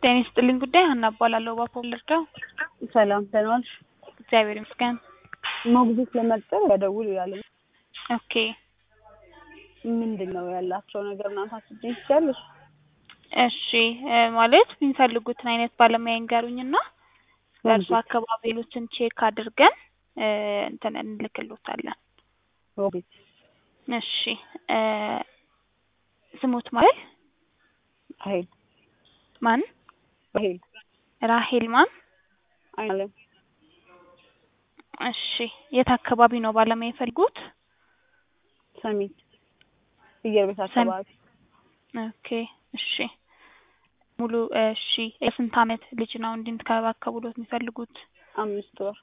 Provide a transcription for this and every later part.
ጤና ይስጥልኝ ጉዳይ ሀና እባላለሁ። እባክዎ ልርዳው? ሰላም ደህና ዋልሽ? እግዚአብሔር ይመስገን። ሞግዚት ለመቅጠር ያደውል ይላል። ኦኬ ምንድን ነው ያላቸው ነገር ምናምን ታስቢኝ ትችያለሽ? እሺ እ ማለት የሚፈልጉትን አይነት ባለሙያ ይንገሩኝና በእርሱ አካባቢ ያሉትን ቼክ አድርገን እ እንትን እንልክሎታለን። ሞግዚት እሺ እ ስሙት ማለት ሀይል ማን? ሀይል ራሄል ማን? አይለም እሺ የት አካባቢ ነው ባለሙያ የፈልጉት? ሰሚት ፍየል ቤት አካባቢ ኦኬ እሺ ሙሉ እሺ የስንት አመት ልጅ ነው እንዲንከባከቡሎት የሚፈልጉት? አምስት ወር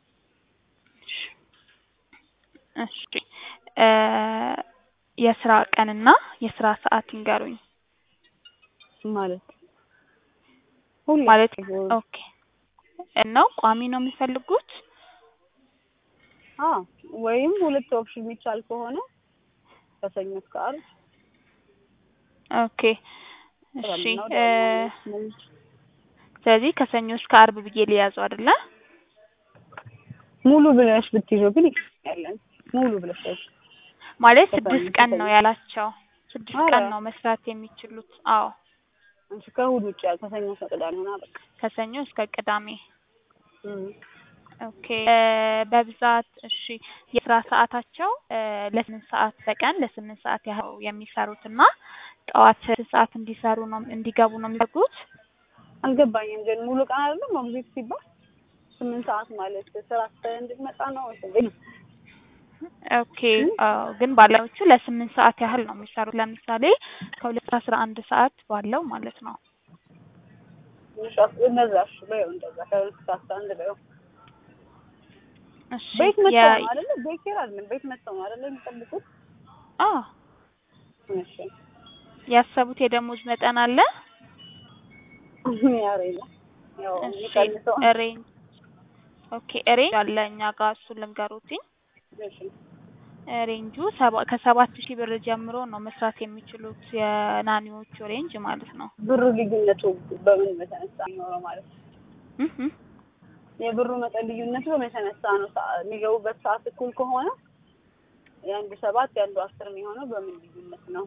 እሺ እ የስራ ቀንና የስራ ሰዓት ይንገሩኝ። ማለት ሁሌ ማለት ኦኬ ነው ቋሚ ነው የሚፈልጉት? አ ወይም ሁለት ኦፕሽን የሚቻል ከሆነ ከሰኞ እስከ ዓርብ ኦኬ እሺ ነው እ ስለዚህ ከሰኞ እስከ ዓርብ ብዬ ሊያዘው አይደለ? ሙሉ ብለሽ ብትይዘው ግን ያለን ሙሉ ብለሽ ያዥ። ማለት ከሰኞ ስድስት እስከ ቀን ሰኞ። ነው ያላቸው። ስድስት ኧረ። ቀን ነው መስራት የሚችሉት። አዎ አንቺ ከእሑድ ውጭ ያል ከሰኞ እስከ ቅዳሜ ሆና በቃ ከሰኞ እስከ ቅዳሜ። እም። ኦኬ እ በብዛት እሺ የስራ ሰዓታቸው እ ለስምንት ሰዓት በቀን ለስምንት ሰዓት ያህል የሚሰሩትና ጠዋት ስድስት ሰዓት እንዲሰሩ ነው እንዲገቡ ነው የሚፈልጉት? አልገባኝም ግን ሙሉ ቀን አይደለም ሞግዚት ሲባል ስምንት ሰዓት ማለት ስራ ስትሰሪ እንድትመጣ ነው ወይስ እንዴት ነው? ኦኬ አዎ ግን ባለሙያዎቹ ለስምንት ሰዓት ያህል ነው የሚሰሩት። ለምሳሌ ከሁለት እስከ አስራ አንድ ሰዓት ባለው ማለት ነው። ትንሽ አስ- እንደዛ እሺ በይው እንደዛ ከሁለት እስከ አስራ አንድ በይው። እሺ ቤት መጥተው የ- ነው አይደለ? ቤት ኬር አይደለም ቤት መጥተው ነው አይደለ የሚጠብቁት? አዎ እሺ ያሰቡት የደሞዝ መጠን አለ? ያሬ ነው ያው እሺ የሚቀንሰው ሬንጅ ኦኬ ሬንጅ አለ እኛ ጋር እሱን ልንገሩትኝ። እሺ ሬንጁ ሰባ ከሰባት ሺህ ብር ጀምሮ ነው መስራት የሚችሉት የናኒዎቹ ሬንጅ ማለት ነው። ብሩ ልዩነቱ በምን በተነሳ የሚኖረው ማለት ነው? እህ እህ። የብሩ መጠን ልዩነቱ በምን የተነሳ ነው? ሰዓ- የሚገቡበት ሰዓት እኩል ከሆነ የአንዱ ሰባት የአንዱ አስር የሚሆነው በምን ልዩነት ነው?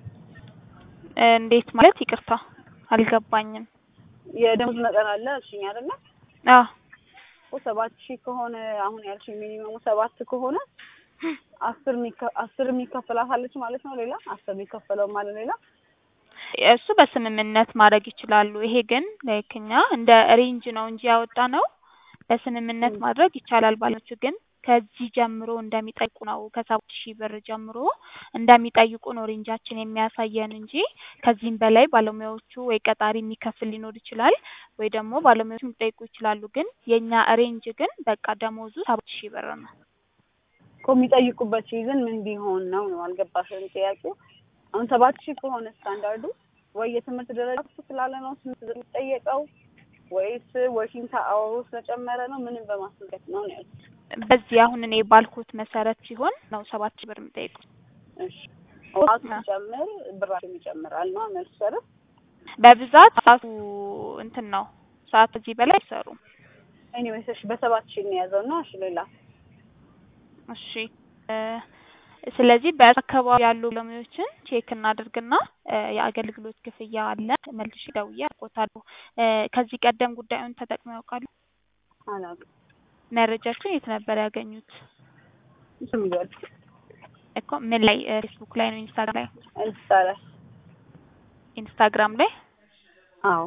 እንዴት ማለት ይቅርታ አልገባኝም። የደሞዝ መጠን አለ እሺኝ አይደለ? አዎ እኮ ሰባት ሺህ ከሆነ አሁን ያልሽኝ ሚኒመሙ ሰባት ከሆነ አስር የሚከ- አስር የሚከፈላት አለች ማለት ነው። ሌላ አስር የሚከፈለው ማለት ሌላ እሱ በስምምነት ማድረግ ይችላሉ። ይሄ ግን ላይክ እኛ እንደ ሬንጅ ነው እንጂ ያወጣ ነው በስምምነት ም። ማድረግ ይቻላል። ባለች ግን ከዚህ ጀምሮ እንደሚጠይቁ ነው ከሰባት ሺህ ብር ጀምሮ እንደሚጠይቁ ነው ሬንጃችን የሚያሳየን እንጂ ከዚህም በላይ ባለሙያዎቹ ወይ ቀጣሪ የሚከፍል ሊኖር ይችላል ወይ ደግሞ ባለሙያዎቹ ሊጠይቁ ይችላሉ። ግን የእኛ ሬንጅ ግን በቃ ደሞዙ ሰባት ሺህ ብር ነው። እኮ የሚጠይቁበት ሲዝን ምን ቢሆን ነው ነው አልገባሽም ጥያቄው። አሁን ሰባት ሺህ ከሆነ ስታንዳርዱ ወይ የትምህርት ደረጃ ከፍ ስላለ ነው ስንት ብር የሚጠየቀው ወይስ ወርኪንግ አወሩ ስለጨመረ ነው? ምንም በማስመልከት ነው ነው ያልኩት። በዚህ አሁን እኔ ባልኩት መሰረት ሲሆን ነው ሰባት ሺህ ብር የሚጠይቁት። እሺ ሰዓቱ ሲጨምር ብራቸው ይጨምራል ነው መልሱ አይደል? በብዛት ሰዓቱ እንትን ነው ሰዓት ከዚህ በላይ አይሰሩም። ኤኒዌይስ እሺ በሰባት ሺህ እንያዘው እና እሺ ሌላ እሺ እ ስለዚህ በአካባቢ ያሉ ባለሙያዎችን ቼክ እናድርግና እ የአገልግሎት ክፍያ አለ መልሼ ደውዬ አውቅዎታለሁ። እ ከዚህ ቀደም ጉዳዩን ተጠቅመው ያውቃሉ? አላውቅም። መረጃችን የት ነበር ያገኙት? ስም ይዟል እኮ ምን ላይ እ ፌስቡክ ላይ ነው ኢንስታግራም ላይ እንስታለ ኢንስታግራም ላይ? አዎ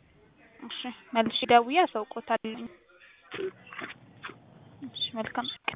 እሺ መልሼ ደውዬ አሳውቅዎታለሁ። እሺ መልካም